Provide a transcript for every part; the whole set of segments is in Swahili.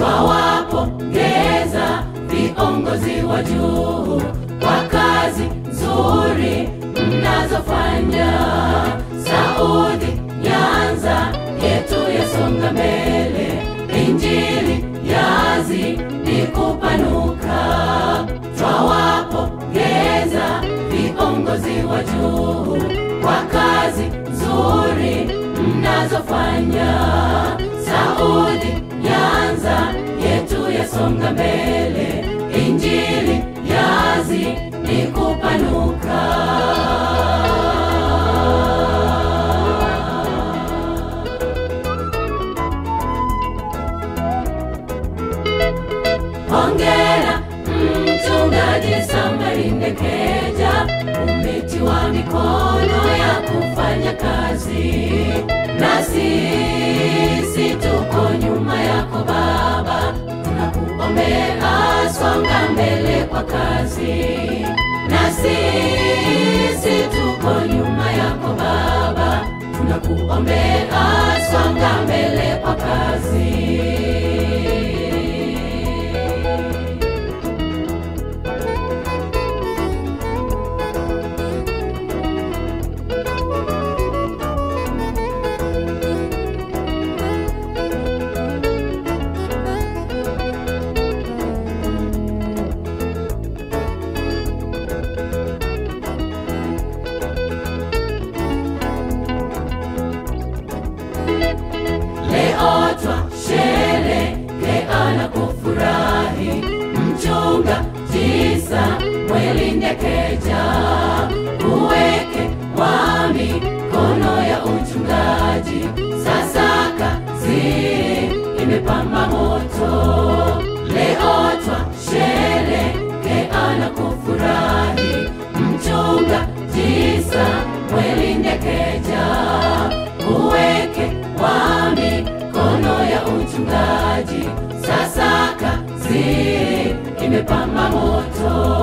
twawapongeza viongozi wa juu kwa kazi nzuri mnazofanya. Saudi Nyanza yetu yasonga mbele, injili yazidi kupanuka. Twawapongeza viongozi wa juu kwa kazi nzuri mnazofanya. Saudi Nyanza yetu yasonga mbele, injili yazidi kupanuka. Hongera mchungaji Samari Ndekeja, umetiwa mikono ya kufanya kazi, na sisi tuko nyuma yako Baba, tunakuombea songa mbele kwa kazi, na sisi tuko nyuma yako Baba, tunakuombea songa mbele kwa kazi. Leo twasherehekea na kufurahi, mchunga tisa mweli Ndekeja, uweke wa mikono ya uchungaji, sasa kazi imepamba moto. Leo twasherehekea na kufurahi, mchunga tisa mweli Ndekeja, uweke wa mikono ya uchungaji, sasa kazi imepamba moto.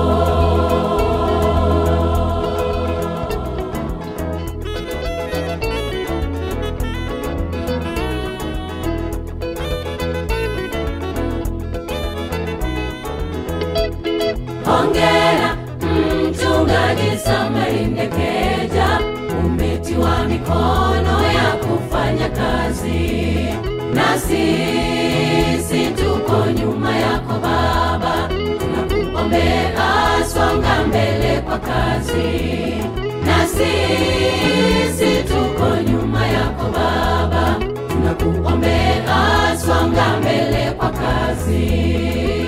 Hongera mchungaji Samari Ndekeja, umetiwa mikono ya kufanya kazi, na sisi tuko nyuma yako Baba, tunakuombea songa mbele kwa kazi, na sisi tuko nyuma yako Baba, tunakuombea songa mbele kwa kazi.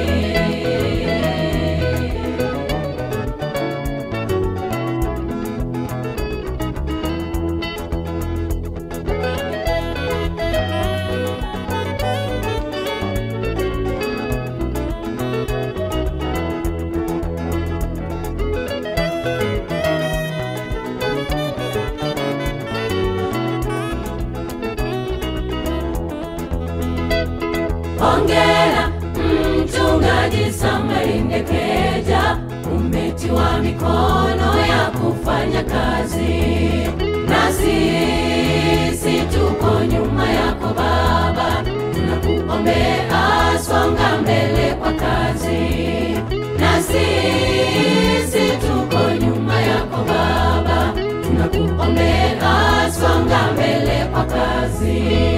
Hongera mchungaji Samari Ndekeja, umetiwa mikono ya kufanya kazi, na sisi tuko nyuma yako Baba, tunakuombea songa mbele kwa kazi, na sisi tuko nyuma yako Baba, tunakuombea songa mbele kwa kazi.